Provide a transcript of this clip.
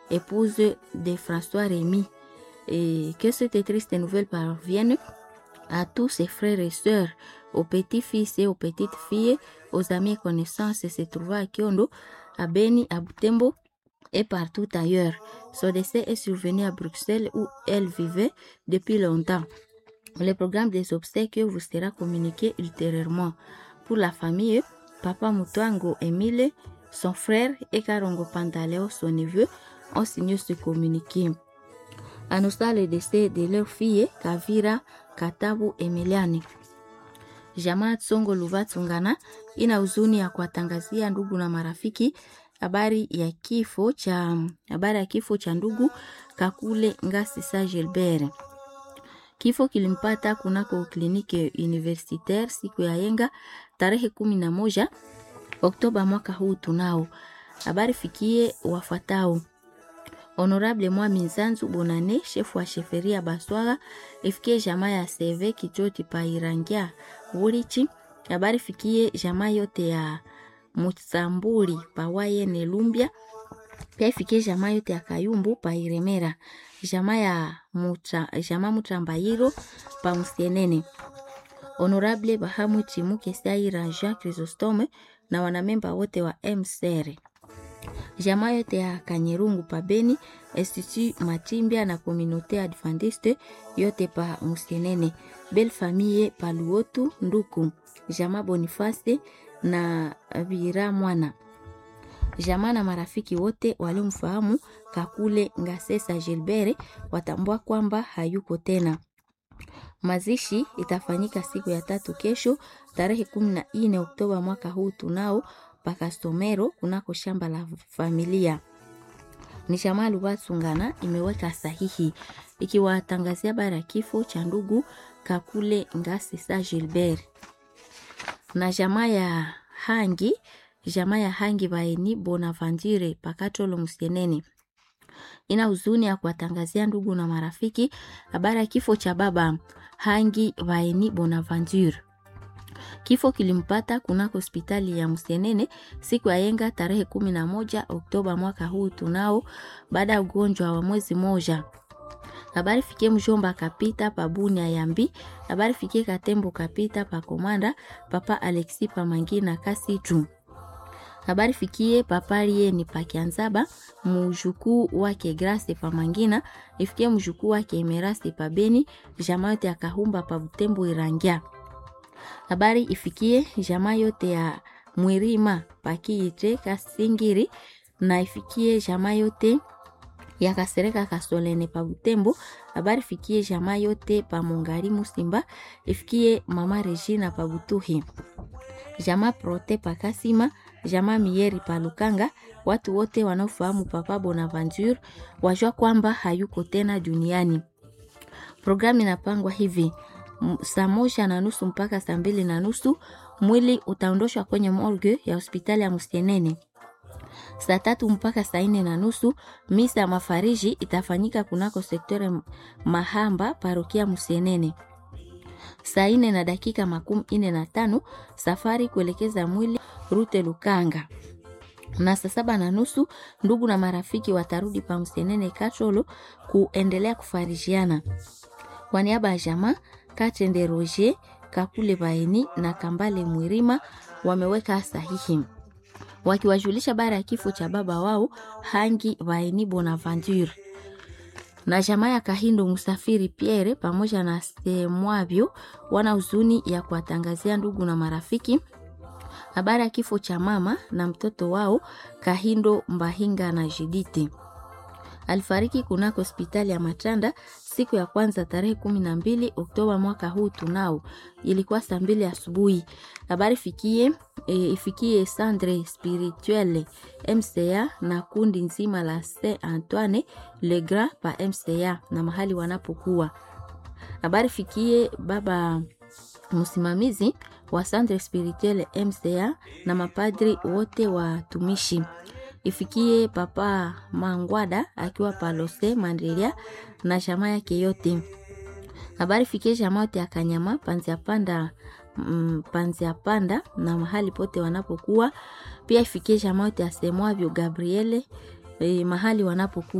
épouse de François Rémy. Et que cette triste nouvelle parvienne à tous ses frères et sœurs, aux petits-fils et aux petites filles, aux amis et connaissances se trouvant à Kiondo, à Beni, à Butembo et partout ailleurs. Son décès est survenu à Bruxelles où elle vivait depuis longtemps. Le programme des obsèques vous sera communiqué ultérieurement. Pour la famille, Papa Mutuango Emile, son frère et Karongo Pantaleo, son neveu, ont signé ce communiqué. Annonçant le décès de leur fille, Kavira Katabu Emiliani. Jamaa Tsongo Luvatsungana ina huzuni ya kuwatangazia ndugu na marafiki habari ya kifo cha habari ya kifo cha ndugu Kakule Ngasi Sa Gilbert. Kifo kilimpata kunako kliniki universitaire siku ya yenga tarehe kumi na moja Oktoba mwaka huu. Tunao habari fikie wafuatao: Honorable Mwami Nzanzu Bonane, shefu wa sheferia Baswaga, ifikie jamaa ya Seve Kichoti pa Irangia Wurichi. Habari fikie jamaa yote ya Mutsamburi pa Wayene Lumbia, pia ifikie jamaa yote ya Kayumbu pa Iremera, jamaa ya mutra, jamaa Mutrambayiro pa Musienene. Honorable Bahamu Chimuke Saira Jean Chrysostome na wanamemba wote wa MCR jamaa yote ya Kanyerungu pa Beni, Institut Matimbia na Communauté Adventiste yote pa Musienene, Belle Famille pa Luotu Nduku, jamaa Boniface na Vira Mwana, jamaa na marafiki wote waliomfahamu Kakule Ngasesa Gilbert watambua kwamba hayuko tena. Mazishi itafanyika siku ya tatu kesho tarehe kumi na nne Oktoba mwaka huu tunao pakastomero kunako shamba la familia. Ni jamaa Luwatsungana imeweka sahihi ikiwatangazia bara ya kifo cha ndugu Kakule Ngasi Sa Gilbert na jamaa ya Hangi, jamaa ya Hangi Baeni Bonaventure Pakatolo Musienene ina huzuni ya kuwatangazia ndugu na marafiki habari ya kifo cha baba Hangi Baeni Bonaventure. Kifo kilimpata kunako hospitali ya Msenene siku ya yenga tarehe kumi na moja Oktoba mwaka huu tunao, baada ya ugonjwa wa mwezi moja. Habari fikie mjomba kapita pa Bunia Yambi, habari fikie katembo kapita pa Komanda, papa Alexi pa Mangina Kasitu. Habari fikie papa Lieni pa Kianzaba, mjukuu wake Grace pa Mangina, ifikie mjukuu wake Emerasi pa Beni, jamaa yote akahumba pa Butembo Irangia habari ifikie jamaa yote ya Mwirima pakiite Kasingiri na ifikie jamaa yote ya Kasereka Kasolene pa Butembo. Habari ifikie jamaa yote pa Mongari Musimba, ifikie mama Regina pa Butuhi, jamaa Prote pa Kasima, jamaa Mieri pa Lukanga. Watu wote wanaofahamu Papa Bonaventure wajua kwamba hayuko tena duniani. Programu inapangwa hivi saa moja na nusu mpaka saa mbili na nusu mwili utaondoshwa kwenye morgue ya hospitali ya Musienene. Saa tatu mpaka saa nne na nusu misa ya mafariji itafanyika kunako sektore Mahamba parokia Musienene. Saa nne na dakika makumi nne na tano safari kuelekeza mwili rute Lukanga na saa saba na nusu ndugu na marafiki watarudi pa Musienene Kacholo kuendelea kufarijiana. Kwa niaba ya jamaa Katende Roger Kakule Baeni na Kambale Mwirima wameweka sahihi wakiwajulisha bara ya kifo cha baba wao Hangi Baeni Bonaventure na jamaa ya Kahindo Musafiri Pierre pamoja na Semwavyo wana huzuni ya kuwatangazia ndugu na marafiki habari ya kifo cha mama na mtoto wao Kahindo Mbahinga na Jidite alifariki kunako hospitali ya Matanda siku ya kwanza tarehe kumi na mbili Oktoba mwaka huu tunao, ilikuwa saa mbili asubuhi. Habari fikie e, ifikie Sandre Spirituelle MCA na kundi nzima la Saint Antoine Le Grand pa MCA na mahali wanapokuwa. Habari fikie baba msimamizi wa Sandre Spirituelle MCA na mapadri wote watumishi ifikie papa Mangwada akiwa palose Mandelia na chama yake yote. Habari fikie chama yote ya Kanyama panzia panda mm, panzia panda na mahali pote wanapokuwa. Pia ifikie chama yote ya Semwavyo Gabriele eh, mahali wanapokuwa.